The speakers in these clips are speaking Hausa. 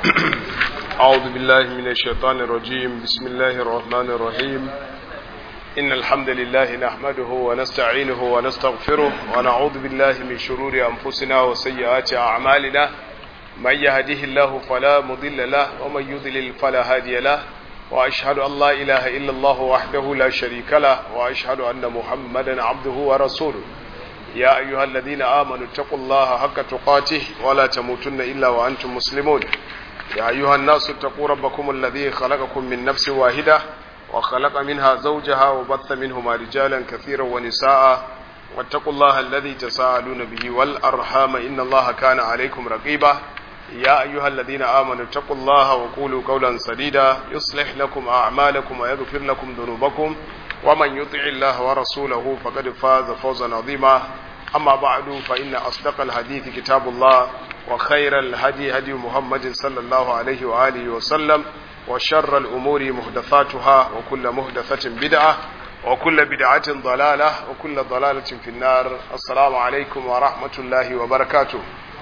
أعوذ بالله من الشيطان الرجيم بسم الله الرحمن الرحيم إن الحمد لله نحمده ونستعينه ونستغفره ونعوذ بالله من شرور أنفسنا وسيئات أعمالنا من يهده الله فلا مضل له ومن يضلل فلا هادي له وأشهد أن لا إله إلا الله وحده لا شريك له وأشهد أن محمدا عبده ورسوله يا أيها الذين آمنوا اتقوا الله حق تقاته ولا تموتن إلا وأنتم مسلمون يا أيها الناس اتقوا ربكم الذي خلقكم من نفس واحدة وخلق منها زوجها وبث منهما رجالا كثيرا ونساء واتقوا الله الذي تساءلون به والأرحام إن الله كان عليكم رقيبا يا أيها الذين آمنوا اتقوا الله وقولوا قولا سديدا يصلح لكم أعمالكم ويغفر لكم ذنوبكم ومن يطع الله ورسوله فقد فاز فوزا عظيما أما بعد فإن أصدق الحديث كتاب الله وخير الهدي هدي محمد صلى الله عليه وآله وسلم وشر الأمور محدثاتها وكل محدثة بدعة وكل بدعة ضلالة وكل ضلالة في النار السلام عليكم ورحمة الله وبركاته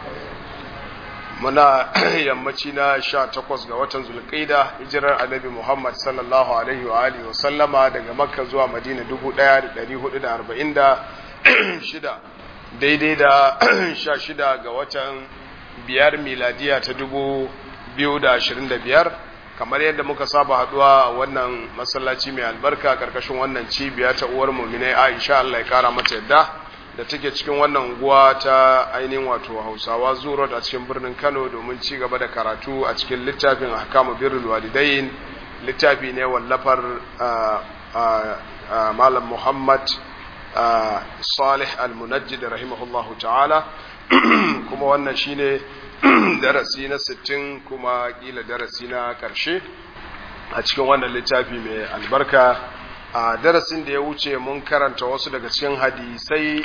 muna yammaci na sha takwas ga watan zulƙida hijirar annabi muhammad sallallahu alaihi wa alihi wa sallama daga makka zuwa madina dubu ɗaya da ɗari hudu da arba'in da shida daidai da sha shida ga watan biyar miladiya ta dubu biyu da ashirin da biyar kamar yadda muka saba haduwa a wannan masallaci mai albarka karkashin wannan cibiya ta uwar muminai aisha allah ya kara mata yadda da take cikin wannan unguwa ta ainihin wato hausawa zuro a cikin birnin kano domin ci gaba da karatu a cikin littafin ahkamu birrul walidain littafi ne wallafar malam muhammad salih al-munajjid rahimahullahu ta'ala kuma wannan shine darasi na 60 kuma kila darasi na karshe a cikin wannan littafi mai albarka a darasin da ya wuce mun karanta wasu daga cikin hadisai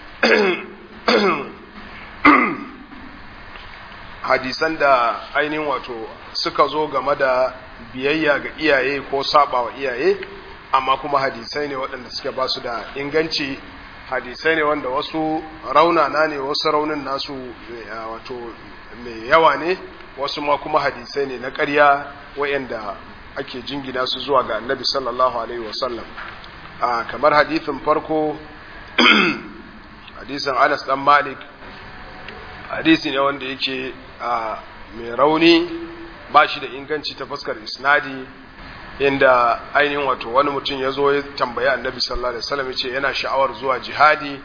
hadisan da ainihin wato suka zo game da biyayya ga iyaye ko saba wa iyaye amma kuma hadisai ne waɗanda suke ba su da inganci hadisai ne wanda wasu raunana ne wasu raunin nasu wato mai yawa ne wasu ma kuma hadisai ne na ƙarya wayanda ake jingina su zuwa ga annabi sallallahu alaihi wasallam kamar hadithin farko hadisin anas dan malik hadisi ne wanda yake mai rauni ba shi da inganci ta fuskar isnadi inda ainihin wato wani mutum ya zo ya tambaya annabi sallallahu alaihi wasallam ce yana sha'awar zuwa jihadi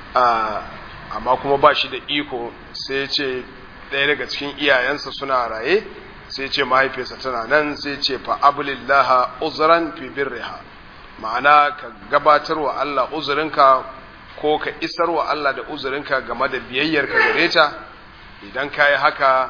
amma kuma ba shi da iko sai ce ɗaya daga cikin iyayensa suna raye sai ce mahaifiyarsa tana nan sai ce fa abulillaha uzran fi birriha ma'ana ka gabatar wa Allah uzurinka ko ka isar wa Allah da uzurinka game da biyayyarka gare ta idan ka yi haka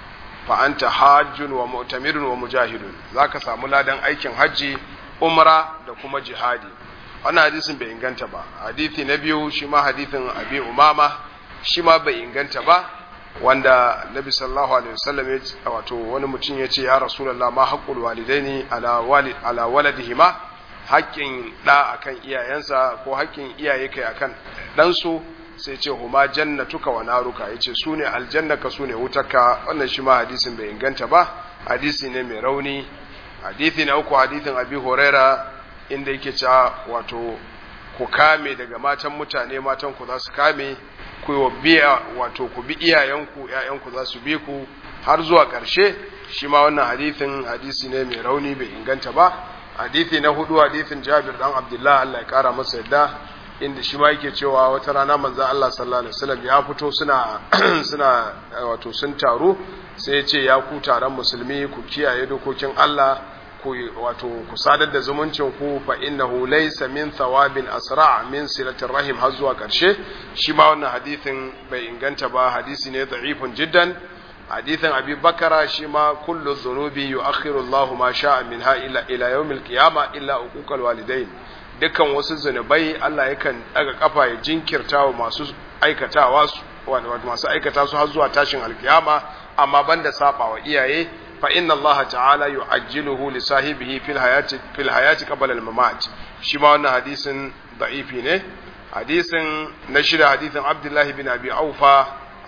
fa anta hajjun wa mu'tamirun wa mujahidun zaka samu ladan aikin hajji umra da kuma jihadi wannan hadisin bai inganta ba hadisi na biyu shi ma hadisin abi umama shi ma bai inganta ba wanda nabi sallallahu alaihi wasallam ya wato wani mutum ya ce ya rasulullah ma haqqul walidaini ala walid ala waladihima haƙƙin da akan iyayensa ko haƙƙin iyaye kai akan dan su sai ce huma jannatuka wa naruka yace su ne aljannaka su ne wutarka wannan shi ma hadisin bai inganta ba hadisi ne mai rauni hadisi na uku hadisin abi huraira inda yake cewa wato ku kame daga matan mutane matan ku za su kame ku biya wato ku bi iyayenku ƴaƴanku za su bi ku har zuwa ƙarshe shi ma wannan hadisin hadisi ne mai rauni bai inganta ba hadisi na hudu hadisin Jabir dan Abdullah Allah ya kara masa yadda inda shi ma yake cewa wata rana manzon Allah sallallahu alaihi wasallam ya fito suna suna wato sun taru sai ya ce ya ku taron musulmi ku kiyaye dokokin Allah ku wato ku sadar da zumuncin ku fa innahu laysa min thawabin asra min silatir rahim har zuwa karshe shi ma wannan hadisin bai inganta ba hadisi ne da'ifun jiddan hadisin abi bakara shi ma kullu dhunubi yu'akhiru Allahu ma sha'a minha ila ila yawmil qiyama illa uquqal walidain dukkan wasu zunubai Allah yakan daga kafa ya jinkirta wa masu aikatawa su wato masu aikata su har zuwa tashin alkiyama amma banda saba wa iyaye fa inna Allah ta'ala yu'ajjiluhu li sahibihi fil hayati fil hayati qabla al mamat shi ma wannan hadisin da'ifi ne hadisin na shida hadisin Abdullah bin Abi Aufa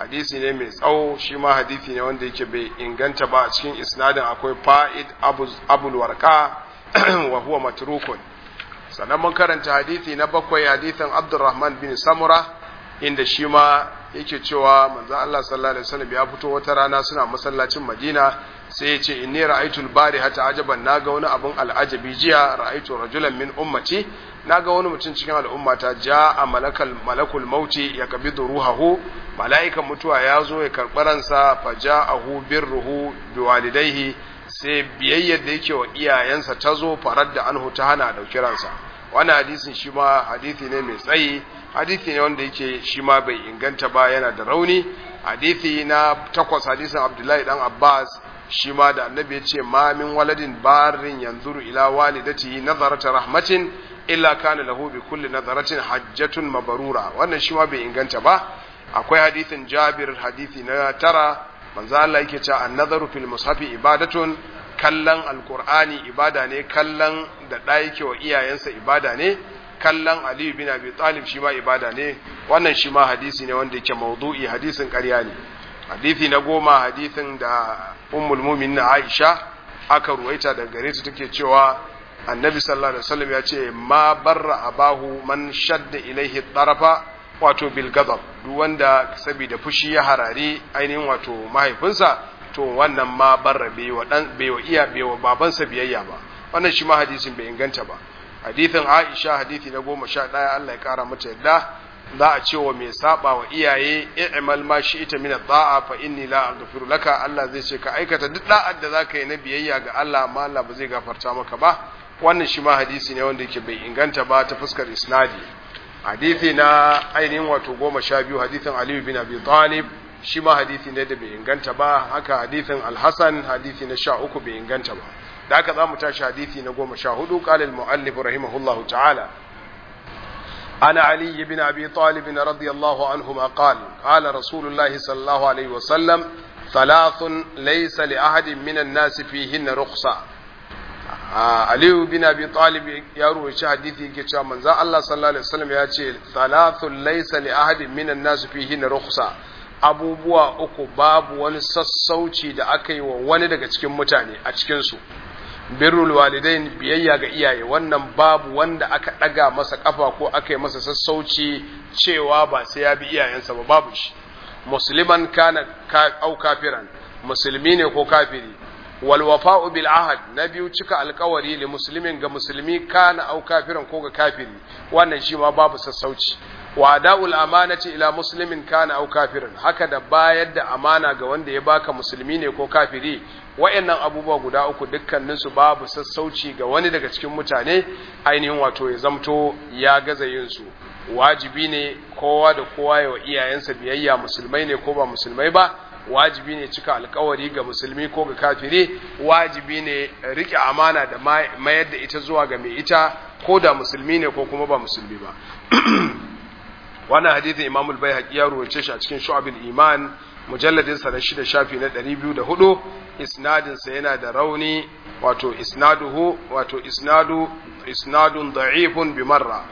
hadisi ne mai tsawo shi ma hadisi ne wanda yake bai inganta ba a cikin isnadin akwai fa'id abul warqa wa huwa matrukun sannan mun karanta hadisi na bakwai hadisin abdurrahman bin samura inda shi ma yake cewa manzo Allah sallallahu alaihi wasallam ya fito wata rana suna masallacin Madina sai ya ce inni ra'aytul bari hata ajaban naga wani abun al'ajabi jiya ra'aytu rajulan min ummati naga wani mutum cikin al'ummata ja'a malakal malakul mauti ya kabidu ruhahu mala'ikan mutuwa ya zo ya karɓi ransa fa ja'ahu birruhu biwalidayhi sai biyayyar da yake wa iyayensa ta zo farar da anhu ta hana dauki ransa wannan hadisin shi ma hadisi ne mai tsayi hadisi ne wanda yake shi ma bai inganta ba yana da rauni hadisi na takwas hadisin abdullahi dan abbas shi ma da annabi ya ce ma min waladin barin yanzuru ila walidatihi nazarata rahmatin illa kana lahu bi kulli nazaratin hajjatun mabarura wannan shi ma bai inganta ba akwai hadisin jabir hadisi na tara manzo Allah yake cewa an-nazaru fil mushafi ibadatun kallon alqur'ani ibada ne kallon da da yake wa iyayensa ibada ne kallon Ali bin Abi Talib shi ma ibada ne wannan shi ma hadisi ne wanda yake maudu'i hadisin ƙarya ne hadisi na goma hadisin da ummul mu'minin Aisha aka ruwaita daga gare ta take cewa annabi sallallahu alaihi wasallam ya ce ma barra abahu man shadda ilaihi tarafa wato bil ghadab duk wanda saboda fushi ya harari ainihin wato mahaifinsa to wannan ma barra bai wa dan bai wa iya bai wa babansa biyayya ba wannan shi ma hadisin bai inganta ba hadithin Aisha hadithi na goma sha ɗaya Allah ya ƙara mata yadda za a ce wa mai saba wa iyaye i'mal ma shi ita min da'a fa inni la aghfiru laka Allah zai ce ka aikata duk da'ar da zaka yi na biyayya ga Allah amma Allah ba zai gafarta maka ba wannan shi ma hadisi ne wanda yake bai inganta ba ta fuskar isnadi hadisi na ainihin wato goma sha biyu hadithin Ali bin Abi Talib shi ma hadisi ne da bai inganta ba haka hadithin Al-Hasan hadisi na sha uku bai inganta ba da haka za mu tashi hadithi na goma sha hudu ƙalil mu'allif rahimahullah ta'ala ana ali ibn abi talib radiyallahu anhu ma qal qala rasulullahi sallallahu alaihi wa sallam thalathun laysa li ahadin min an-nas fihin rukhsa ali ibn abi talib ya ruwaci hadithi yake cewa manzon Allah sallallahu alaihi wasallam ya ce thalathun laysa li ahadin min an-nas fihin rukhsa abubuwa uku babu wani sassauci da aka yi wa wani daga cikin mutane a cikinsu birrul walidain biyayya ga iyaye wannan babu wanda aka ɗaga masa ƙafa ko aka yi masa sassauci cewa ba sai ya bi iyayensa ba babu shi musliman kana au kafiran musulmi ne ko kafiri wal wafa'u bil ahad na biyu cika alkawari li muslimin ga musulmi kana au kafiran ko ga kafiri wannan shi ma babu sassauci wa da'ul amanati ila muslimin kana au kafirin haka da bayar da amana ga wanda ya baka musulmi ne ko kafiri wayannan abubuwa guda uku dukkanin su babu sassauci ga wani daga cikin mutane ainihin wato ya zamto ya gaza yin su wajibi ne kowa da kowa ya wa iyayensa biyayya musulmai ne ko ba musulmai ba wajibi ne cika alkawari ga musulmi ko ga kafiri wajibi ne rike amana da mayar da ita zuwa ga mai ita ko da musulmi ne ko kuma ba musulmi ba wannan hadithin Imam al-Baihaqi ya ruwace shi a cikin Shu'abul Iman mujalladin sa na shida shafi na 204 isnadin sa yana da rauni wato isnaduhu wato isnadu isnadun da'ifun bi marra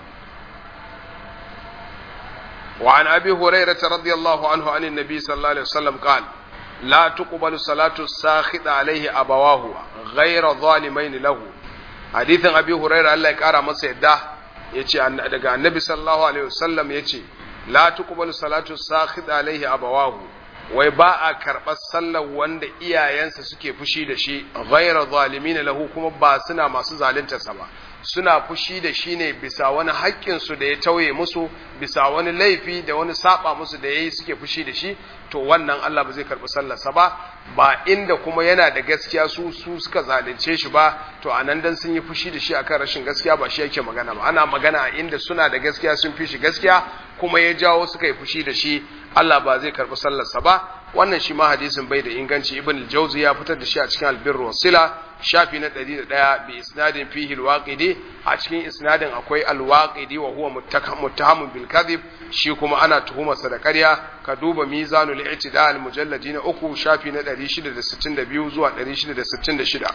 وعن أبي هريرة رضي الله عنه عن النبي صلى الله عليه وسلم قال لا تقبل صلاة الساخط عليه أبواه غير ظالمين له حديث أبي هريرة الله يكارى مسيدة yace daga annabi sallallahu alaihi wasallam yace la tuqbalu salatu sakhid alaihi abawahu wai ba a karɓar sallar wanda iyayensa suke fushi da shi ghayra zalimin lahu kuma ba suna masu zaluntarsa ba suna fushi da shi ne bisa wani haƙƙinsu da ya tauye musu bisa wani laifi da wani saba musu da ya yi suke fushi da shi to wannan Allah ba zai karɓi sallarsa ba ba inda kuma yana da gaskiya su su suka zalunce shi ba to a nan dan sun yi fushi da shi akan rashin gaskiya ba shi yake magana ba ana magana a inda suna da gaskiya sun fi shi gaskiya kuma ya jawo suka yi fushi da shi Allah ba zai karɓi sallarsa ba wannan shi ma hadisin bai da inganci ibn al-jawzi ya fitar da shi a cikin al-birr wa sila shafi na 101 bi isnadin fihi al-waqidi a cikin isnadin akwai al-waqidi wa huwa muttahamun bil kadhib shi kuma ana tuhumarsa da ƙarya ka duba mizanul i'tidal mujalladi na uku shafi na 662 zuwa 666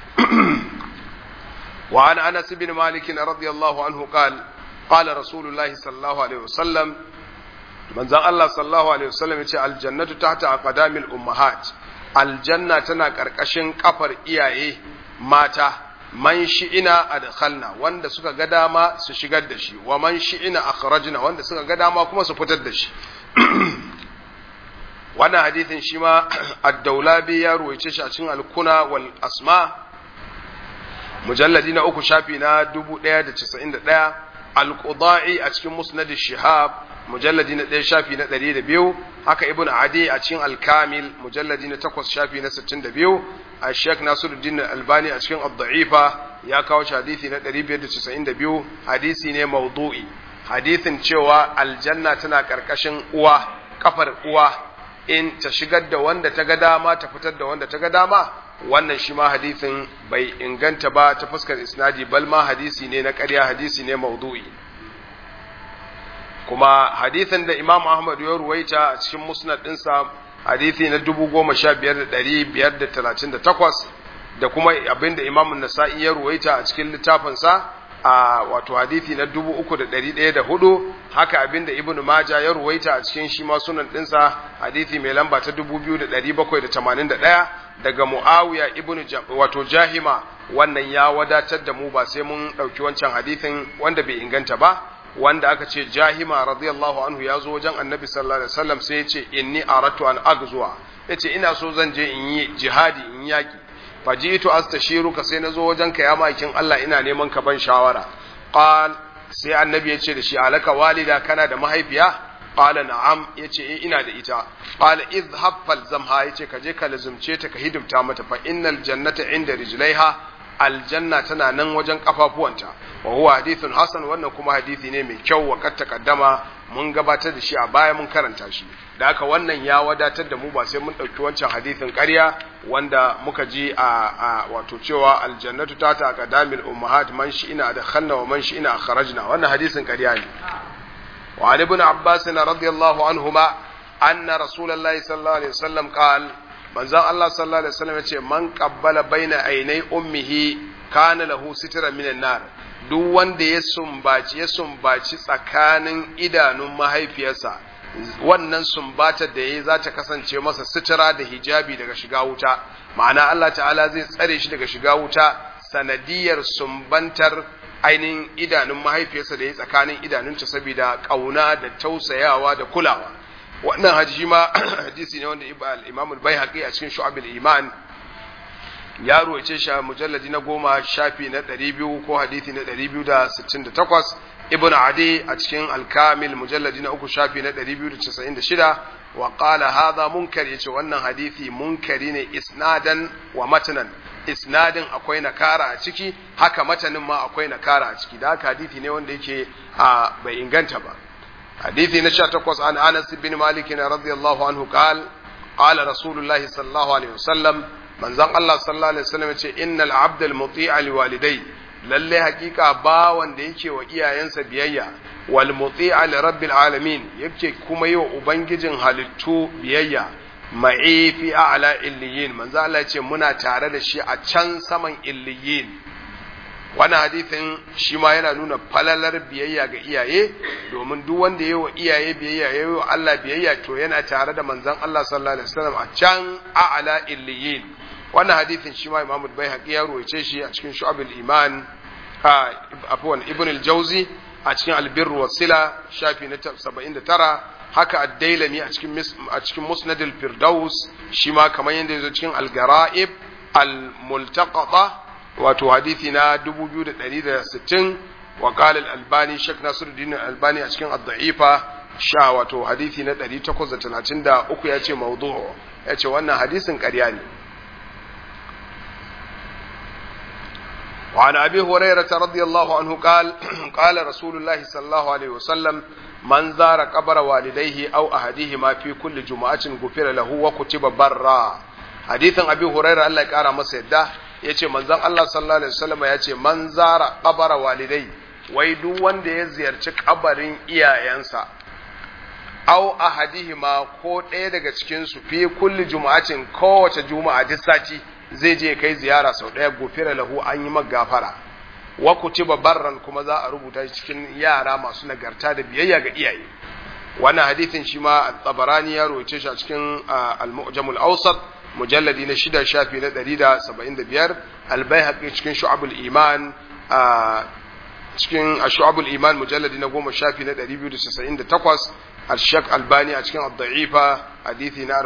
wa an anas bin malik radiyallahu anhu qala قال رسول الله صلى الله عليه وسلم manzon Allah sallallahu alaihi wasallam yace aljannatu tahta aqdamil ummahat aljanna tana karkashin kafar iyaye mata man shi'ina adkhalna wanda suka ga dama su shigar da shi wa man shi'ina akhrajna wanda suka ga dama kuma su fitar da shi wannan hadithin shi ma ad-daulabi ya ruwaice shi a cikin al-kuna wal asma mujalladi na uku shafi na 1191 al-qudai a cikin musnad shihab mujalladi na ɗaya shafi na ɗari da biyu haka ibn adi a cikin alkamil mujalladi na takwas shafi na sittin da biyu a sheikh nasiruddin albani a cikin abda'ifa ya kawo shi hadisi na ɗari biyar da casa'in da biyu hadisi ne maudu'i hadisin cewa aljanna tana ƙarƙashin uwa kafar uwa in ta shigar da wanda ta ga dama ta fitar da wanda ta ga dama wannan shi ma hadisin bai inganta ba ta fuskar isnadi bal ma hadisi ne na ƙarya hadisi ne maudu'i kuma hadithin da Imam Ahmad ya ruwaita a cikin musnad ɗinsa hadithi na dubu goma sha biyar da ɗari biyar da talatin da takwas da kuma abin da Imam Nasa'i ya ruwaita a cikin littafinsa a wato hadithi na dubu uku da ɗari ɗaya da hudu haka abin da Ibn Maja ya ruwaita a cikin shi ma sunan ɗinsa hadithi mai lamba ta dubu biyu da ɗari bakwai da tamanin da ɗaya daga Muawiya ibn wato Jahima wannan ya wadatar da mu ba sai mun ɗauki wancan hadithin wanda bai inganta ba wanda aka ce jahima radiyallahu anhu ya zo wajen annabi sallallahu alaihi wasallam sai ya ce inni aratu an agzuwa ya ce ina so zan je in yi jihadi in yaki fajitu astashiruka sai na zo wajen ka ya makin Allah ina neman ka ban shawara qal sai annabi ya ce da shi alaka walida kana da mahaifiya qala na'am ya ce ina da ita qala idhhab falzamha ya ce ka je ka lazumce ta ka hidimta mata fa innal jannata inda rijlaiha aljanna tana nan wajen kafafuwanta wa huwa hadithun hasan wannan kuma hadisi ne mai kyau wa kad taqaddama mun gabatar da shi a baya mun karanta shi da haka wannan ya wadatar da mu ba sai mun dauki wancan hadisin ƙarya wanda muka ji a, a wato cewa aljannatu ta ta qadamil ummahat man shi ina da khanna wa man shi ina kharajna wannan hadisin ƙarya ne wa ali ibn abbas radiyallahu anhuma anna rasulullahi sallallahu alaihi wasallam qala manzon Allah sallallahu alaihi wasallam yace man qabbala baina ainai ummihi kana lahu sitran minan nar duk wanda ya sumbaci ya sumbaci tsakanin idanun mahaifiyarsa wannan sumbatar da yayi za ta kasance masa sitira da hijabi daga shiga wuta ma'ana Allah ta'ala zai tsare shi daga shiga wuta sanadiyar sumbantar ainihin idanun mahaifiyarsa da ya tsakanin idanunta saboda kauna da tausayawa da kulawa wannan hadisi ma hadisi ne wanda al-Imam al-Baihaqi a cikin Shu'ab al-Iman ya ruwace shi a mujalladi na goma shafi na 200 ko hadisi na 268 Ibn Adi a cikin al-Kamil mujalladi na uku shafi na 296 wa qala hadha munkar yace wannan hadisi munkari ne isnadan wa matanan isnadin akwai nakara a ciki haka matanin ma akwai nakara a ciki da haka hadisi ne wanda yake bai inganta ba حديث نشا تقص عن انس بن مالك رضي الله عنه قال قال رسول الله صلى الله عليه وسلم من زن الله صلى الله عليه وسلم ان العبد المطيع لوالديه lalle hakika ba wanda yake wa iyayensa biyayya wal muti'a li rabbil alamin yake kuma yi wa ubangijin halittu biyayya ma'i fi a'la illiyin manzo Allah ce muna tare da shi a can saman illiyin wannan hadithin shi ma yana nuna falalar biyayya ga iyaye domin duk wanda ya wa iyaye biyayya ya yi wa Allah biyayya to yana tare da manzon Allah sallallahu alaihi wasallam a can a'la illiyin wannan hadithin shi ma Imam Baihaqi ya ruwaice shi a cikin Shu'abul Iman a afwan Ibn al-Jawzi a cikin Al-Birr wa Sila shafi na 79 haka Ad-Dailami a cikin a cikin Musnad al-Firdaus shi ma kamar yanda yazo cikin Al-Gara'ib al-Multaqata wato hadithi na 2160 wa qala al-albani shek nasiruddin al-albani a cikin ad-da'ifa sha wato hadithi na 833 yace mawdu'u yace wannan hadisin ƙarya ne وعن أبي هريرة رضي الله عنه قال قال رسول الله صلى الله عليه وسلم من زار قبر والديه أو أحدهما في كل جمعة غفر له وكتب برا حديث أبي هريرة الله يقرأ مسيدة ya ce manzan Allah sallallahu Alaihi wasallama ya ce man zara kabara walidai wai duk wanda ya ziyarci kabarin iyayensa au ahadihima ko ɗaya daga cikinsu fi kulli juma'atin kowace juma'a duk sati zai je kai ziyara sau ɗaya gofira lahu an yi magafara wa kutiba barran kuma za a rubuta shi cikin yara masu nagarta da biyayya ga iyaye wannan hadithin shi ma tabarani ya roce shi a cikin al-mu'jamul awsat mujalladi na shida shafi na 175 al-baihaqi cikin shu'abul iman cikin shu'abul iman mujalladi na goma shafi na 298 al-shak albani a cikin ad-da'ifa hadithi na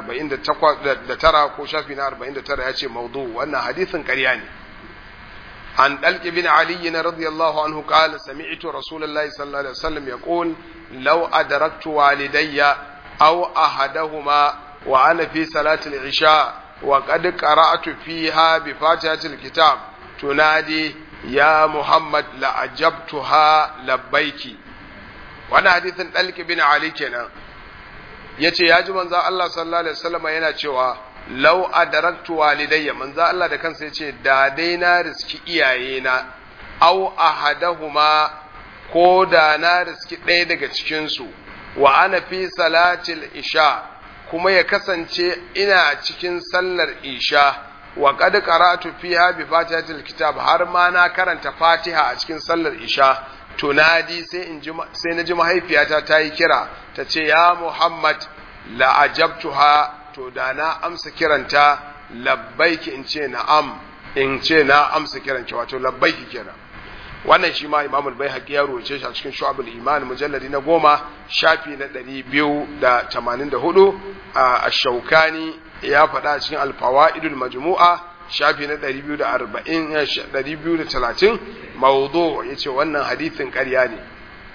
49 ko shafi na 49 ya ce maudu wannan hadithin ƙarya ne عن دلك بن علي رضي الله عنه قال سمعت رسول الله صلى الله عليه وسلم يقول لو أدركت والدي أو أحدهما وأنا في صلاة العشاء وقد قرأت فيها بفاتحة الكتاب تنادي يا محمد لأجبتها لبيك وانا حديث دلك بن علي كنا yace ya ji manzo Allah sallallahu alaihi wasallam yana cewa lau adaraktu walidayya manzo Allah da kansa yace da dai na riski iyayena aw ahadahuma ko da na riski ɗaya daga cikin su wa ana fi salatil isha kuma ya kasance ina cikin sallar isha wa qad qara'tu fiha bi fatihatil kitab har ma na karanta fatiha a cikin sallar isha tunadi sai in ji sai na ji mahaifiyata ta yi kira ta ce ya muhammad la ajabtuha to da na amsa kiranta labbaiki in ce na'am in ce na amsa kiranki wato labbaiki kenan wannan shi ma imam al-baihaqi ya ruwace shi a cikin shu'abul iman mujalladi na goma shafi na ɗari biyu da tamanin da hudu a shaukani ya faɗa a cikin alfawaidul majmu'a shafi na ɗari biyu da arba'in ɗari biyu da talatin mawudu ya ce wannan hadithin ƙarya ne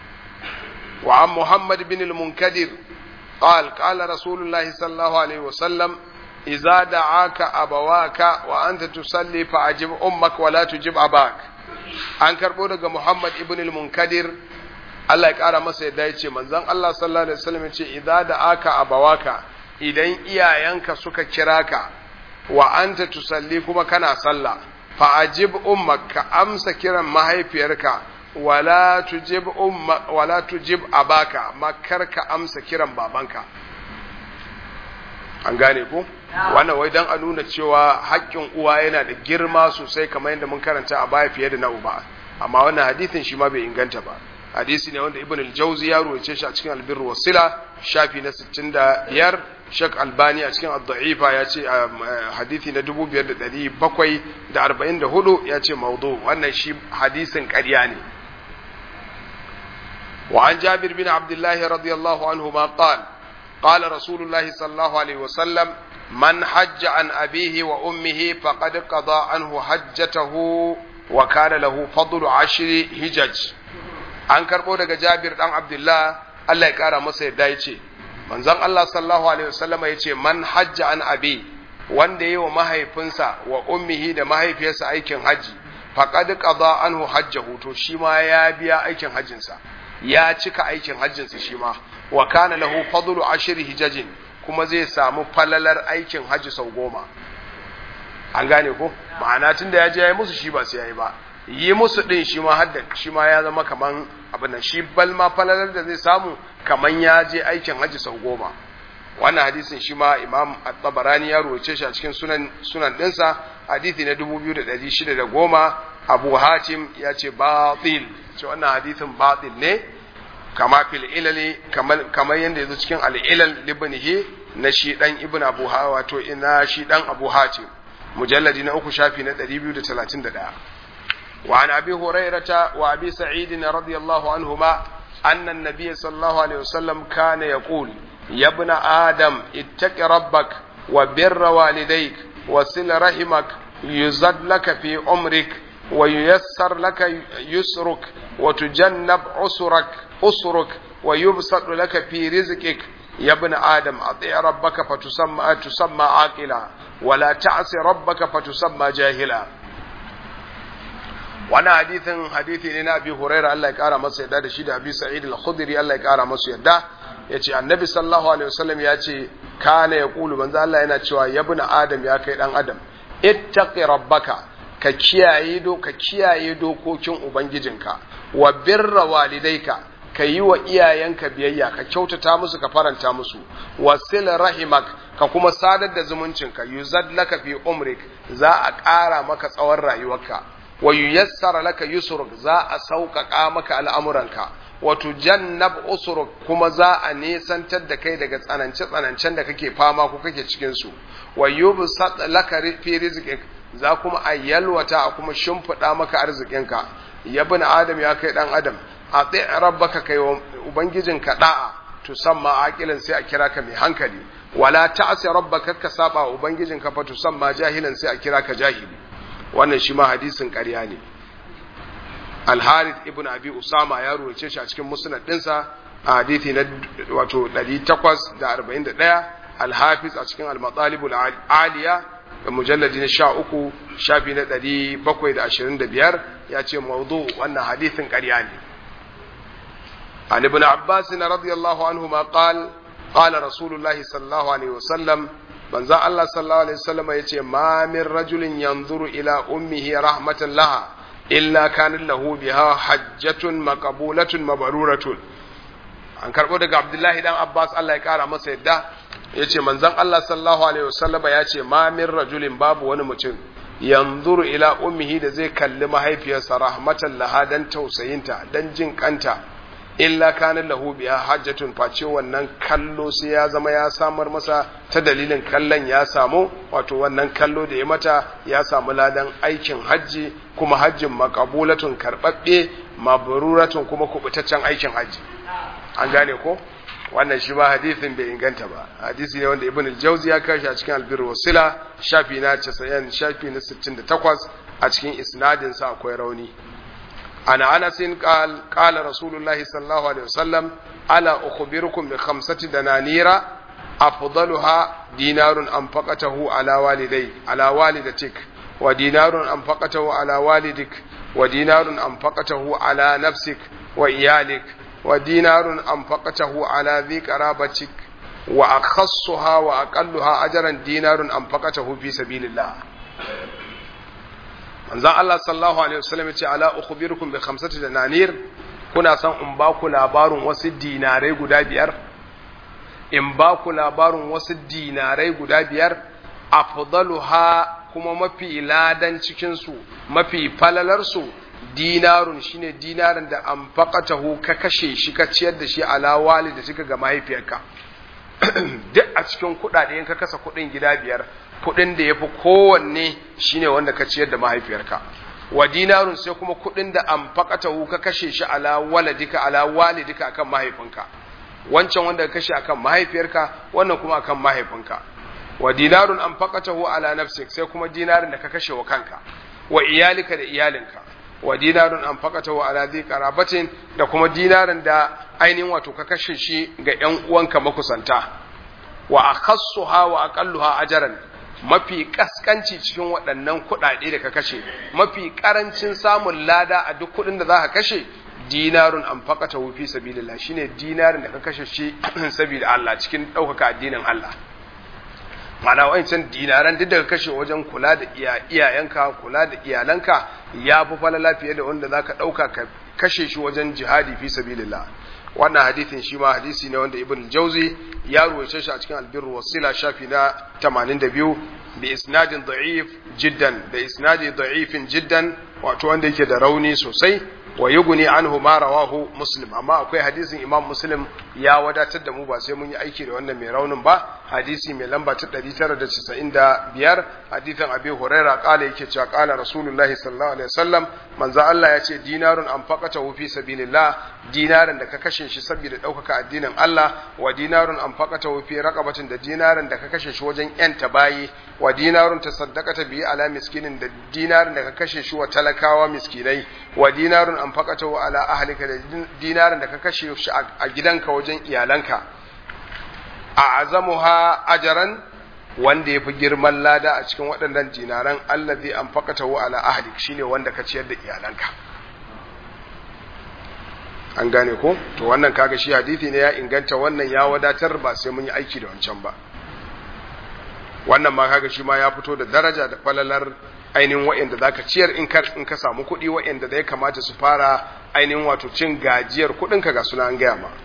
wa an muhammad bin al-munkadir قال قال رسول الله صلى الله عليه وسلم إذا دعاك أبواك وأنت تصلي فأجب أمك ولا تجب أباك an karɓo daga Muhammad ibn al-Munkadir Allah ya ƙara masa yadda ya ce manzon Allah sallallahu alaihi wasallam ya ce idza da aka abawaka idan iyayenka suka kira ka wa anta tusalli kuma kana sallah fa ajib ummak ka amsa kiran mahaifiyarka wala tujib umma wala tujib abaka makar ka amsa kiran babanka an gane ku wannan wai dan a nuna cewa haƙƙin uwa yana da girma sosai kamar yadda mun karanta a baya fiye da na uba amma wannan hadisin shi ma bai inganta ba hadisi ne wanda ibn al-jawzi ya ruwace shi a cikin albirru wasila shafi na 65 shak albani a cikin ad-da'ifa ya ce hadisi na 5744 ya ce maudu wannan shi hadisin ƙarya ne وعن جابر بن عبد الله رضي الله عنهما قال قال رسول الله صلى الله عليه وسلم من حج عن أبيه وأمه فقد قضى عنه حجته وكان له فضل عشر هجج an karɓo daga jabir ɗan abdullah Allah ya ƙara masa yadda ya ce manzon Allah sallallahu alaihi wasallama ya ce man hajja an abi wanda ya yi wa mahaifinsa wa ummihi da mahaifiyarsa aikin hajji faqad qada anhu hajjahu to shi ma ya biya aikin hajjinsa ya cika aikin hajjinsa shi ma wa kana lahu fadlu ashri hijajin kuma zai samu falalar aikin hajji sau goma an gane ko ma'ana tun da ya je ya yi musu shi ba sai ya yi ba yi musu din shi ma hadda shi ma ya zama kaman abin nan shi bal ma falalar da zai samu kaman ya je aikin hajji sau goma wannan hadisin shi ma imam at-tabarani ya ruwace shi a cikin sunan sunan dinsa hadisi na 2610 abu hatim ya ce batil ce wannan hadisin batil ne kama fil ilali kamar yadda yazo cikin al-ilal libnihi na shi dan ibn abu ha wato ina shi dan abu hatim mujalladi na uku shafi na 231 wa an abi hurairata wa abi sa'id radiyallahu anhuma anna an-nabiy sallallahu alaihi wasallam kana yaqul ya ibn adam ittaqi rabbak wa birra walidayk wa sil rahimak yuzad laka fi umrik wa yuyassar laka yusruk wa tujannab usrak usruk wa yubsat laka fi rizqik يا ابن آدم أطيع ربك فتسمى تسمى عاقلا ولا تعص ربك فتسمى جاهلا وانا حديث حديث لنا أبي هريرة الله يكارى مصر يدا دشيد أبي سعيد الخضري الله يكارى مصر يدا yace annabi sallallahu alaihi wasallam ya ce kana ya kulu manzo Allah yana cewa ya bin adam ya kai dan adam ittaqi rabbaka ka kiyaye do ka kiyaye dokokin ubangijinka wa birra walidayka ka yi wa iyayenka biyayya ka kyautata musu ka faranta musu wasil rahimak ka kuma sadar da zumuncinka yuzad laka fi umrik za a ƙara maka tsawon rayuwarka wa yuyassara laka yusruk za a sauƙaƙa maka al'amuranka wa tujannab usruk kuma za a nesantar da kai daga tsanance tsanancen da kake fama ko kake cikin su wa yubsat laka fi rizqik za kuma a yalwata a kuma shimfiɗa maka arzikinka ya bin adam ya kai dan adam a tsaye rabbaka kai wa ubangijinka da'a to samma aqilan sai a kira ka mai hankali wala ta'si rabbaka ka saba wa ubangijinka fa to samma jahilan sai a kira ka jahili wannan shi ma hadisin ƙarya ne al-harith ibn abi usama ya ruwace shi a cikin musnad dinsa a hadisi na wato 841 al-hafiz a cikin al-matalib al-aliya da mujalladi na sha uku shafi na ɗari bakwai da ashirin da biyar ya ce maudu wannan hadithin ƙarya ne عن ابن عباس رضي الله عنهما قال قال رسول الله صلى الله عليه وسلم من ذا الله صلى الله عليه وسلم يتي ما من رجل ينظر إلى أمه رحمة لها إلا كان له بها حجة مقبولة مبرورة an karɓo daga abdullahi dan abbas allah ya ƙara masa yadda ya ce manzan allah sallallahu alaihi wasallam ya ce ma min rajulin babu wani mutum yanzuru ila ummihi da zai kalli mahaifiyarsa rahmatan laha dan tausayinta dan jin kanta illa kana lahu biha hajjatun face wannan kallo sai ya zama ya samar masa ta dalilin kallon ya samu wato wannan kallo da ya mata ya samu ladan aikin hajji kuma hajjin makabulatun karɓaɓɓe mabruratun kuma kubutaccen aikin hajji an gane ko wannan shi ba hadisin bai inganta ba hadisi ne wanda ibn al-jawzi ya kashi a cikin albir wasila shafi na 90 shafi na 68 a cikin isnadin sa akwai rauni ana anas qal qala rasulullahi sallallahu alaihi wasallam ala ukhbirukum bi khamsati dananira afdaluha dinarun anfaqatahu ala walidai ala walidatik wa dinarun anfaqatahu ala walidik wa dinarun anfaqatahu ala nafsik wa iyalik ودينار أنفقته على ذي قرابتك وأخصها وأقلها أجرا دينار أنفقته في سبيل الله manzon Allah sallallahu alaihi wasallam yace ala ukhbirukum bi khamsati dananir kuna san in ba ku labarin wasu dinarai guda biyar in ba ku labarin wasu dinarai guda biyar afdaluha kuma mafi ladan cikin su mafi falalar su dinarun shine dinarin da an faƙatahu ka kashe shi ka ciyar da shi ala da suka ga mahaifiyarka duk a cikin kuɗaɗe in ka kasa kuɗin gida biyar kuɗin da ya fi kowanne shine wanda ka ciyar da mahaifiyarka wa dinarun sai kuma kuɗin da an faƙatahu ka kashe shi ala waladika ala walidika akan mahaifinka wancan wanda ka kashe akan mahaifiyarka wannan kuma akan mahaifinka wa dinarun an faƙatahu ala nafsik sai kuma dinarin da ka kashe wa kanka wa iyalika da iyalinka wa dinarun an fakata wa ala zai karabatin da kuma dinarin da ainihin wato ka kashe shi ga ‘yan uwanka makusanta wa akhassuha wa aqalluha ajran mafi kaskanci cikin waɗannan kuɗaɗe da ka kashe mafi ƙarancin samun lada a duk kuɗin da za ka kashe dinarun an fakata fi sabilillah shine dinarin da ka kashe shi saboda Allah cikin ɗaukaka addinin Allah mana wancan dinaran duk daga kashe wajen kula da iyayenka kula da iyalanka ya fi falala fiye da wanda za ka ɗauka ka kashe shi wajen jihadi fi sabilillah wannan hadithin shi ma hadisi ne wanda ibn jauzi ya ruwace shi a cikin albirru wasila shafi na 82 bi isnadin da'if jiddan da isnadi da'ifin jiddan wato wanda yake da rauni sosai wa yuguni anhu ma rawahu muslim amma akwai hadisin imam muslim ya wadatar da mu ba sai mun yi aiki da wannan mai raunin ba hadisi mai lamba ta 995 hadisin abi huraira kala yake cewa kala rasulullahi sallallahu alaihi wasallam manzo Allah ya ce dinarun anfaqata fi sabilillah dinarin da ka kashe shi saboda ɗaukaka addinin Allah wa dinarun anfaqata fi raqabatin da dinarin da ka kashe shi wajen yanta bayi wa dinarun tasaddaqata bi ala miskinin da dinarin da ka kashe shi wa talakawa miskinai wa dinarun anfaqata ala ahlika da dinarin da ka kashe shi a gidanka wajen iyalanka a azamuha ajaran wanda ya fi girman lada a cikin waɗannan dinaran allazi an fakata wa ala ahlik shine wanda ka ciyar da iyalanka an gane ko to wannan kaga shi hadisi ne ya inganta wannan ya wadatar ba sai mun yi aiki da wancan ba wannan ma kaga shi ma ya fito da daraja da falalar ainihin wa'anda zaka ciyar in ka in ka samu kuɗi wa'anda da ya kamata su fara ainihin wato cin gajiyar kuɗin ka ga suna an gaya ma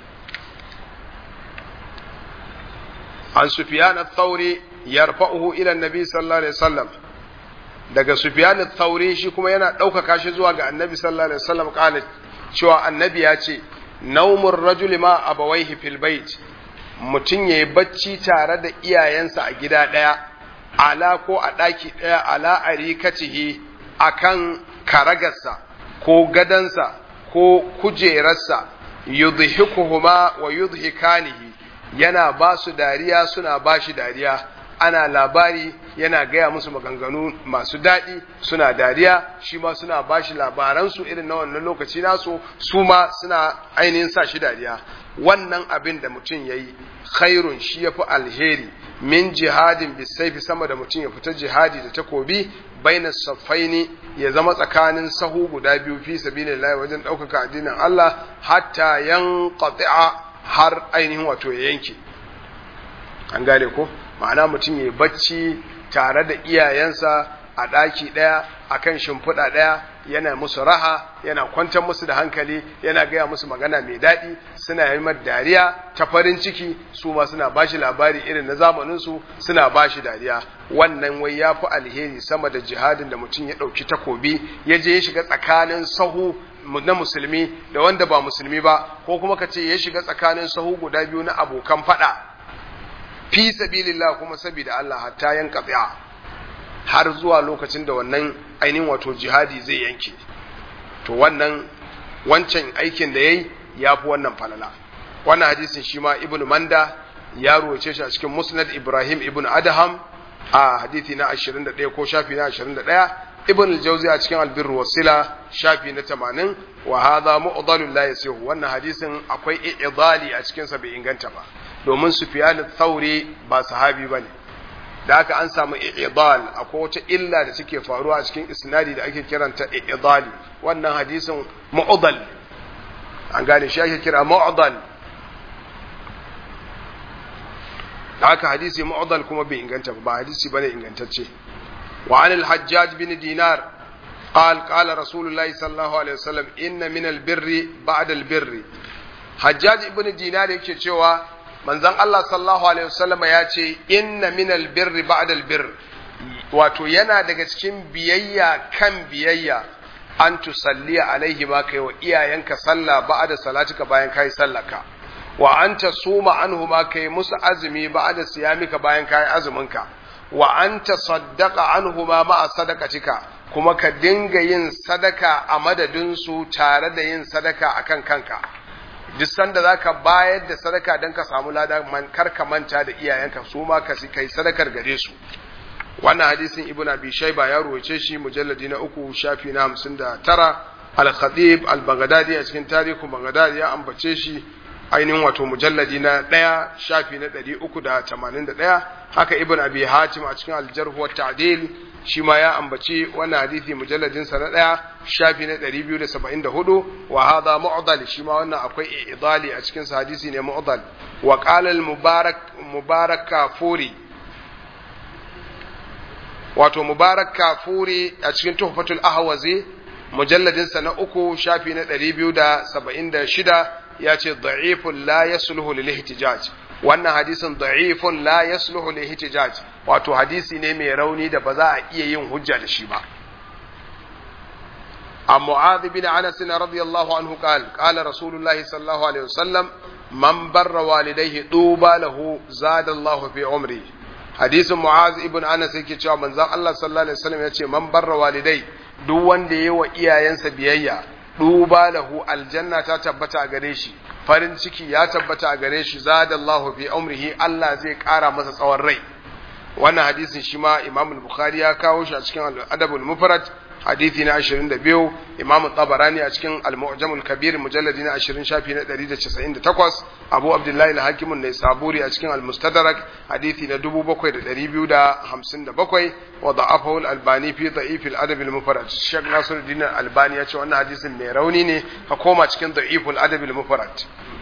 an sufyan ath-thawri yarfa'uhu ila annabi sallallahu alaihi wasallam daga sufyan ath-thawri shi kuma yana ɗaukaka shi zuwa ga annabi sallallahu alaihi wasallam kana cewa annabi ya ce naumur rajuli ma abawaihi fil bait mutum yayi bacci tare da iyayensa a gida daya ala ko a daki daya ala arikatihi akan karagarsa ko gadansa ko kujerarsa yudhikuhuma wa yudhikanihi yana ba su dariya suna ba shi dariya ana labari yana gaya musu maganganu masu daɗi suna dariya shi ma suna ba shi labaransu irin na wannan lokaci nasu su ma suna ainihin sa shi dariya wannan abin da mutum ya yi khairun shi ya fi alheri min jihadin bisaifi sama da mutum ya fita jihadi da takobi baina saffaini ya zama tsakanin sahu guda biyu fi sabilillah wajen ɗaukaka addinin Allah hatta yanqati'a har ainihin wato ya yanke an gane ko ma'ana mutum ya bacci tare da iyayensa a ɗaki ɗaya a kan shimfiɗa ɗaya yana musu raha yana kwantar musu da hankali yana gaya musu magana mai daɗi suna yi dariya ta farin ciki su ma suna ba shi labari irin na zamaninsu suna ba shi dariya wannan wai ya fi alheri sama da jihadin da mutum ya ɗauki takobi ya je ya shiga tsakanin sahu na musulmi da wanda ba musulmi ba ko kuma ka ce ya shiga tsakanin sahu guda biyu na abokan faɗa fi sabilillah kuma saboda Allah hatta yanka tsaya har zuwa lokacin da wannan ainihin wato jihadi zai yanke to wannan wancan aikin da yayi ya fi wannan falala wannan hadisin shi ma ibnu manda ya ruwace shi a cikin musnad ibrahim ibnu adham a hadisi na 21 ko shafi na 21 ibn al-jawzi a cikin albir wasila shafi na 80 wa hadha mu'dalul la yasihu wannan hadisin akwai i'dali a cikin sa bai inganta ba domin sufyan al-thawri ba sahabi bane da haka an samu i'dal akwai wata illa da take faruwa a cikin isnadi da ake kiranta i'dali wannan hadisin mu'dal an gane shi ake kira mu'dal da haka hadisi mu'dal kuma bai inganta ba hadisi bane ingantacce وعن الحجاج بن دينار قال قال رسول الله صلى الله عليه وسلم إن من البر بعد البر حجاج بن دينار yake cewa manzon Allah sallallahu alaihi wasallam ya ce inna min albirri ba'da albir wato yana daga cikin biyayya kan biyayya an tusalli alaihi ma kai wa iyayenka sallah ba'da salatika bayan kai sallaka wa anta suma anhu ma kai musu azumi ba'da siyamika bayan kai azuminka wa an tasaddaqa anhuma ma'a sadaqatika kuma ka dinga yin sadaka a madadin su tare da yin sadaka akan kanka duk sanda zaka bayar da sadaka dan ka samu lada man kar ka manta da iyayenka su ma ka kai sadakar gare su wannan hadisin ibn abi shayba ya ruwace shi mujalladi na uku shafi na 59 al-khatib al-baghdadi a cikin tarihin baghdadi ya ambace shi ainihin wato mujalladi na ɗaya shafi na ɗari uku da tamanin da ɗaya haka ibn abi hatim a cikin aljarhu wa ta'dil shi ma ya ambaci wannan hadisi mujalladin sa na ɗaya shafi na ɗari biyu da saba'in da hudu wa hadha mu'dal shi ma wannan akwai idali a cikin sa hadisi ne mu'dal wa qala al mubarak mubarak kafuri wato mubarak kafuri a cikin tuhfatul ahwazi mujalladin sa na uku shafi na ɗari biyu da saba'in da shida ya ce da'ifun la yasluhu lil ihtijaj wannan hadisin da'ifun la yasluhu lil ihtijaj wato hadisi ne mai rauni da ba za a iya yin hujja da shi ba عن معاذ بن انس رضي الله عنه قال قال رسول الله صلى الله عليه وسلم من بر والديه طوبى له زاد الله في عمره حديث معاذ ابن انس yake cewa manzon Allah sallallahu alaihi wasallam yace man barra walidai duk wanda yayi wa iyayensa biyayya duba lahu aljanna ta tabbata a gare shi farin ciki ya tabbata a gare shi zadallahu fi umrihi Allah zai kara masa tsawon rai wannan hadisin shi ma Imam Bukhari ya kawo shi a cikin Adabul Mufrad hadisi na 22 Imam Tabarani a cikin Al-Mu'jamul Kabir mujalladi na 20 shafi na 198 Abu Abdullah al-Hakim an-Naisaburi a cikin Al-Mustadrak hadisi na 7257 wa da'afahu al-Albani fi da'if al-Adab al-Mufrad Sheikh Nasiruddin al-Albani ya ce wannan hadisin mai rauni ne ka koma cikin da'if al-Adab al-Mufrad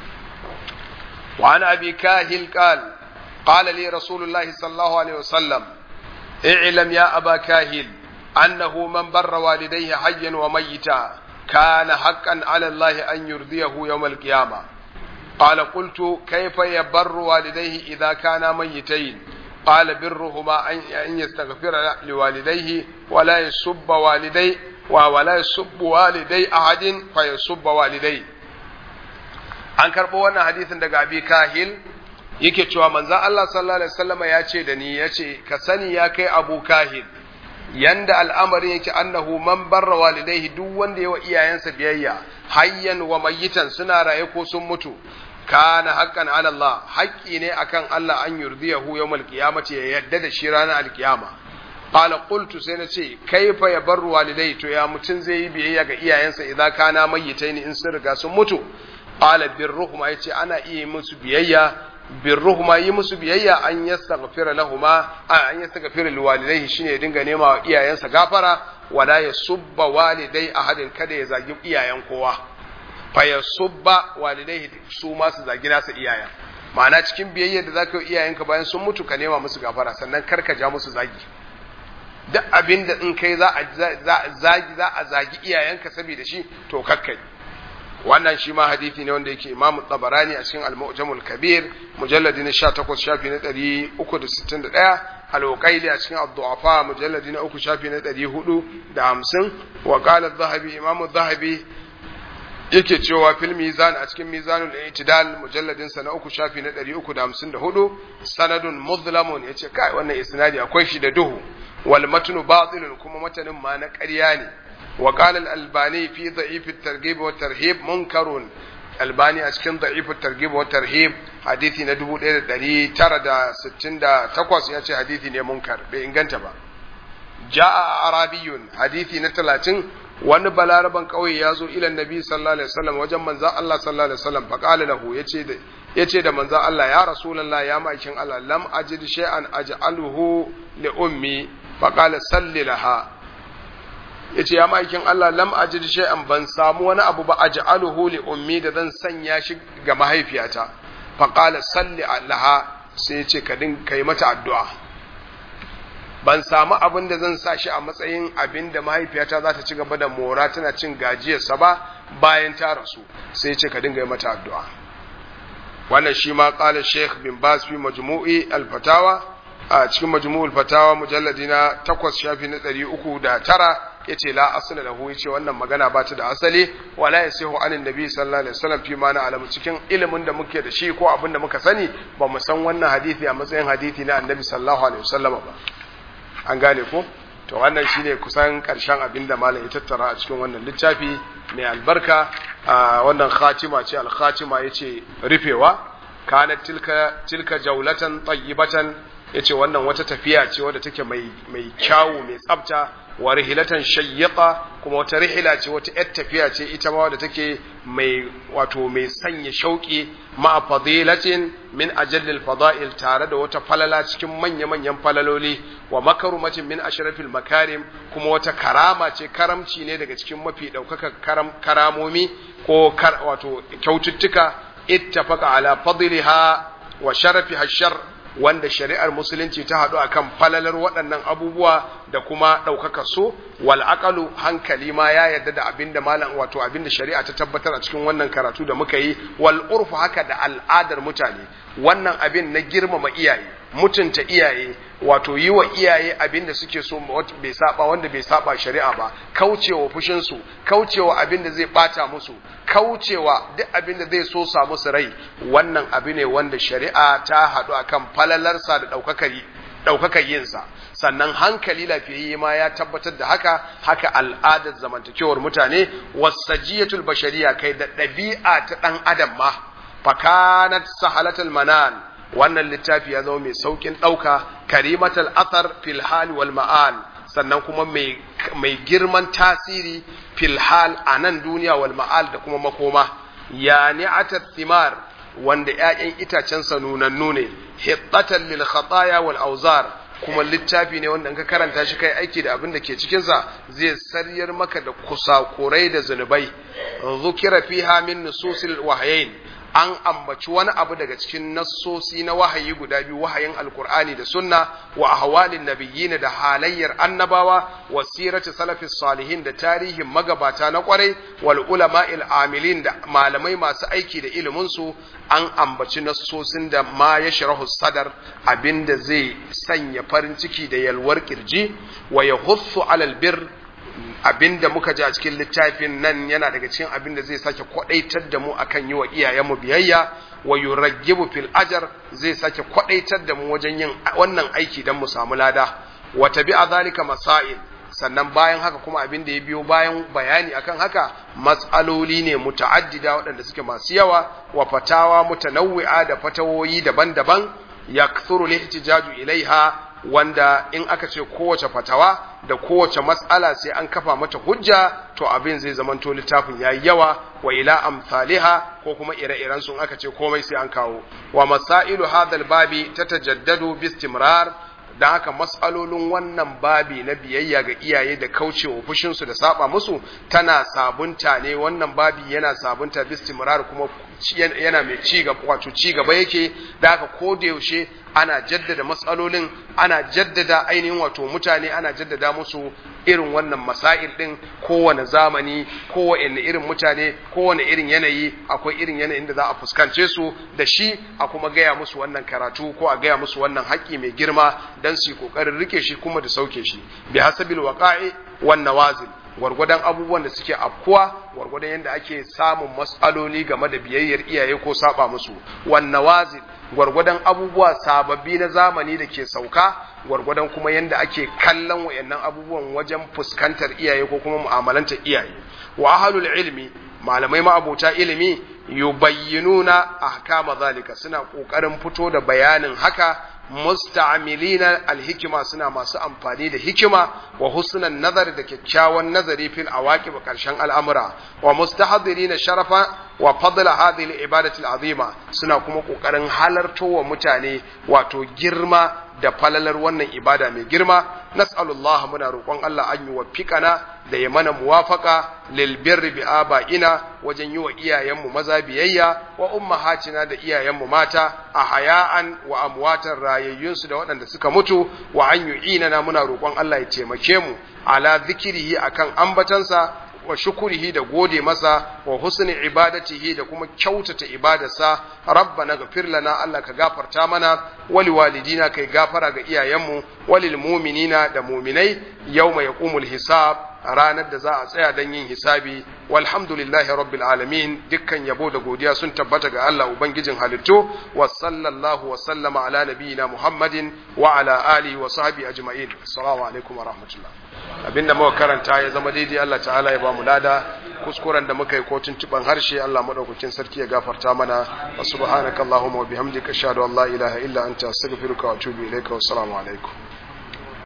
وعن أبي كاهل قال قال لي رسول الله صلى الله عليه وسلم اعلم يا أبا كاهل أنه من بر والديه حيا وميتا كان حقا على الله أن يرضيه يوم القيامة قال قلت كيف يبر والديه إذا كانا ميتين قال برهما أن يستغفر لوالديه ولا يسب والديه ولا يسب والدي أحد فيسب والديه an karɓo wannan hadisin daga abi kahil yake cewa manzon Allah sallallahu alaihi wasallam ya ce da ni ya ce ka sani ya kai abu kahil yanda al'amarin yake annahu man barra walidaihi duk wanda yawa iyayensa biyayya hayyan wa mayyitan suna raye ko sun mutu kana haqqan ala Allah haƙƙi ne akan Allah an yurdiyahu yawmal qiyamati ya yadda da shi ranar alkiyama qala qultu sai na ce kaifa ya barru walidai to ya mutun zai yi biyayya ga iyayensa idan kana mayyitaini in sun riga sun mutu qala birruhuma yace ana iya musu biyayya birruhuma yi musu biyayya an yastaghfira lahuma an yastaghfira liwalidayhi shine dinga nema wa iyayensa gafara wala yasubba walidai ahadin kada ya zagi iyayen kowa fa yasubba walidayhi su ma su zagi nasa iyayen ma'ana cikin biyayya da zaka yi iyayenka bayan sun mutu ka nema musu gafara sannan kar ka ja musu zagi duk abin da in kai za a zagi za a zagi iyayenka saboda shi to kakkai wannan shi ma hadithi ne wanda yake Imam Tabarani a cikin Al-Mu'jamul Kabir mujalladi na 18 shafi na 361 Al-Uqayli a cikin Ad-Du'afa mujalladi na 3 shafi na 450 wa qala adh-Dhahabi Imam adh-Dhahabi yake cewa fil mizan a cikin mizanul i'tidal mujalladin sa na 3 shafi na 354 sanadun mudhlamun yace kai wannan isnadi akwai shi da duhu wal matnu batilun kuma matanin ma na ƙarya ne وقال الألباني في ضعيف الترغيب والترهيب منكر الباني أشكن ضعيف الترغيب والترهيب حديثي ندبو إلى دلي ترى دا ستين دا تقوس يأتي حديثي منكر بإنغانت با جاء عربي حديثي نتلاتين wani balaraban kauye ya zo ilan nabi sallallahu alaihi wasallam wajen manzan Allah sallallahu alaihi wasallam fa qala lahu yace da yace da manzan Allah ya rasulullah ya ma'aikin Allah lam ajid shay'an aj'aluhu li ummi fa qala salli laha ya ce ya ma'aikin Allah lam ajid shay'an ban samu wani abu ba aj'aluhu li ummi da zan sanya shi ga mahaifiyata fa qala salli laha sai ya ce ka din kai mata addu'a ban samu abin da zan sa shi a matsayin abin da mahaifiyata za ta ci gaba da mora tana cin gajiyarsa ba bayan ta rasu sai ya ce ka dinga yi mata addu'a wannan shi ma qala sheikh bin bas fi majmu'i al-fatawa a cikin majmu'ul fatawa mujalladi na 8 shafi na 309 yace la asla lahu yace wannan magana ba ta da asali wala yasihu anin nabi sallallahu alaihi wasallam fi ma na alamu cikin ilimin da muke da shi ko abin da muka sani ba mu san wannan hadisi a matsayin hadisi na annabi sallallahu alaihi wasallam ba an gane ko to wannan shine kusan karshen abin da malam ya tattara a cikin wannan littafi mai albarka wannan khatima ce al-khatima yace rufewa kanat tilka tilka jaulatan tayyibatan yace wannan wata tafiya ce wadda take mai mai kyawu mai tsafta wa rihilatan shayyaqa kuma wata rihila ce wata yar tafiya ce ita ma wadda take mai wato mai sanya shauki ma fadilatin min ajallil fada'il tare da wata falala cikin manya manyan falaloli wa makarumatin min ashrafil makarim kuma wata karama ce karamci ne daga cikin mafi daukaka karam karamomi ko kar, wato kyaututtuka ittafaqa ala fadliha wa sharafiha shar wanda shari'ar musulunci ta haɗu akan falalar waɗannan abubuwa da kuma ɗaukaka so wal aqalu hankali ma ya yarda da abinda malam wato abinda shari'a ta tabbatar a cikin wannan karatu da muka yi wal urfu haka da al'adar mutane wannan abin na girmama iyaye mutunta iyaye wato yi wa iyaye abin da suke so bai saba wanda bai saba shari'a ba kaucewa fushin su kaucewa abin da zai bata musu kaucewa duk abin da zai so sa musu rai wannan abu ne wanda shari'a ta haɗu akan falalarsa da ɗaukakar ɗaukakar yinsa sannan hankali lafiyayye ma ya tabbatar da haka haka al'adar zamantakewar mutane wasajiyatul bashariya kai da ɗabi'a ta ɗan adam ma fakanat sahalatul manan wannan littafi ya zama mai saukin ɗauka karimatal athar fil hal wal ma'al sannan kuma mai girman tasiri fil hal a nan duniya wal ma'al da kuma makoma ya ni'atat thimar wanda ‘ya'yan itacensa nunannu ne, hittatan lil khataya wal auzar kuma littafi ne wanda ka karanta shi kai aiki da abin da ke cikinsa zai saryar maka da kusakurai da zunubai. Zukira fiha min nususil wahayain an ambaci wani abu daga cikin nassosi na wahayi guda biyu wahayin alkur'ani da sunna wa ahwalin nabiyyin da halayyar annabawa wa sirati salafis salihin da tarihin magabata na kwarai wal ulama'il amilin da malamai masu aiki da ilimin su an ambaci nassosin da ma ya sharahu sadar abinda zai sanya farin ciki da yalwar kirji wa yahussu alal bir abinda muka ji a cikin littafin nan yana daga cikin abin da zai sake kwadaitar da mu akan yi wa iyayenmu biyayya wa yuraggibu fil ajar zai sake kwadaitar da mu wajen yin wannan aiki don mu samu lada wa tabi'a zalika masail sannan bayan haka kuma abin da ya biyo bayan bayani akan haka matsaloli ne muta'addida waɗanda suke masu yawa wa fatawa mutanawwi'a da fatawoyi daban-daban yakthuru lihtijaju ilaiha wanda in aka ce kowace fatawa da kowace matsala sai an kafa mata hujja to abin zai zamanto littafin yayi yawa wa ila amsaliha ko kuma ire-iren sun aka ce komai sai an kawo wa masailu hadal babi tatajaddadu bistimrar da haka matsalolin wannan babi na biyayya ga iyaye da kaucewa fushinsu da saba musu tana sabunta ne wannan babi yana sabunta bistimrar kuma yana mai ci gaba wato ci gaba yake da haka ko da yaushe ana jaddada matsalolin ana jaddada ainihin wato mutane ana jaddada musu irin wannan masail din kowane zamani kowane irin mutane kowane irin yanayi akwai irin yanayin da za a fuskance su da shi a kuma gaya musu wannan karatu ko a gaya musu wannan haƙƙi mai girma don su yi ƙoƙarin rike shi kuma da sauke shi bi hasabil waqa'i wan nawazil gwargwadon abubuwan da suke afkuwa gwargwadon yadda ake samun matsaloli game da biyayyar iyaye ko saba musu wan nawazil gwargwadon abubuwa sababbi na zamani da ke sauka gwargwadon kuma yadda ake kallon wayannan abubuwan wajen fuskantar iyaye ko kuma mu'amalantar iyaye wa ahlul ilmi malamai ma'abota ilimi yubayyinuna ahkama zalika suna kokarin fito da bayanin haka musta'milina alhikima suna masu amfani da hikima wa husnan nazar da kyakkyawan nazari fil awaqib karshen al'amura wa mustahdirina sharafa wa fadla hadhihi al-ibadati al-azima suna kuma kokarin halarto wa mutane wato girma da falalar wannan ibada mai girma nas'alullah muna roƙon Allah an yi wafiƙana da ya mana muwafaka lil birri bi aba'ina wajen yi wa iyayenmu maza biyayya wa ummahatina da iyayenmu mata a haya'an wa amwatan rayayyunsu da waɗanda suka mutu wa an yu'inana muna roƙon Allah ya taimake mu ala zikirihi akan ambatansa wa shukurihi da gode masa wa husni ibadatihi da kuma kyautata ibadarsa rabbana ghafir lana Allah ka gafarta mana wali walidina kai gafara ga iyayenmu walil mu'minina da mu'minai yawma yaqumul hisab ranar da za a tsaya don yin hisabi walhamdulillahi rabbil alamin dukkan yabo da godiya sun tabbata ga Allah ubangijin halittu wa sallallahu wa sallama ala nabiyina muhammadin wa ala alihi wa sahbihi ajma'in assalamu alaikum wa rahmatullah abinda muka karanta ya zama daidai Allah ta'ala ya ba mu lada kuskuren da muka yi ko tuntuban harshe Allah madaukakin sarki ya gafarta mana wa subhanakallahumma wa bihamdika ashhadu an la ilaha illa anta astaghfiruka wa atubu ilaika wa assalamu alaikum